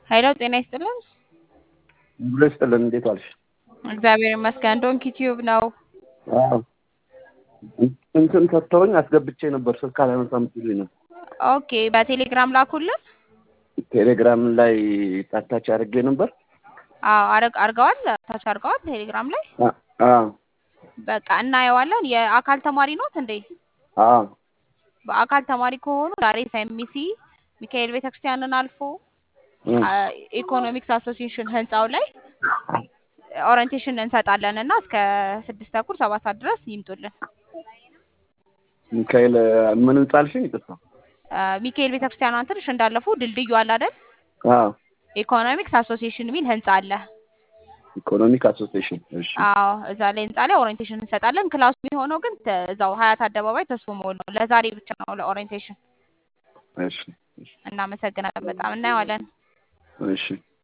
ሀይሎ ጤና ይስጥልን። ብሎ ይስጥልን። እንዴት ዋልሽ? እግዚአብሔር ይመስገን። ዶንኪ ቲዩብ ነው። አዎ እንትን ሰጥተውኝ አስገብቼ ነበር። ስልክ አላነሳም ሲሉኝ ነው። ኦኬ በቴሌግራም ላኩልን። ቴሌግራም ላይ ታታች አድርጌ ነበር። አዎ አረግ አርገዋል። ታች አርገዋል ቴሌግራም ላይ አ- አዎ በቃ እናየዋለን። የአካል ተማሪ ኖት እንዴ? አዎ በአካል ተማሪ ከሆኑ ዛሬ ሳይሚሲ ሚካኤል ቤተክርስቲያንን አልፎ እም፣ አ- ኢኮኖሚክስ አሶሲዬሽን ህንፃው ላይ ኦሪንቴሽን እንሰጣለን እና እስከ ስድስት ተኩል ሰባት ሰዓት ድረስ ይምጡልን። ሚካኤል ምን ህንጻ አልሽኝ? ይቅርታ። አ፣ ሚካኤል ቤተክርስቲያኗን ትንሽ እንዳለፉ ድልድዩ አለ አይደል? አዎ ኢኮኖሚክስ አሶሲዬሽን የሚል ህንፃ አለ። ኢኮኖሚክ አሶሲዬሽን። እሺ አዎ እዛ ላይ ህንፃ ላይ ኦሪንቴሽን እንሰጣለን። ክላሱ የሚሆነው ግን ተ- እዛው ሀያት አደባባይ ተስፎ ሞል ነው። ለዛሬ ብቻ ነው ለኦሪንቴሽን። እሺ እናመሰግናለን። በጣም እናየዋለን። እሺ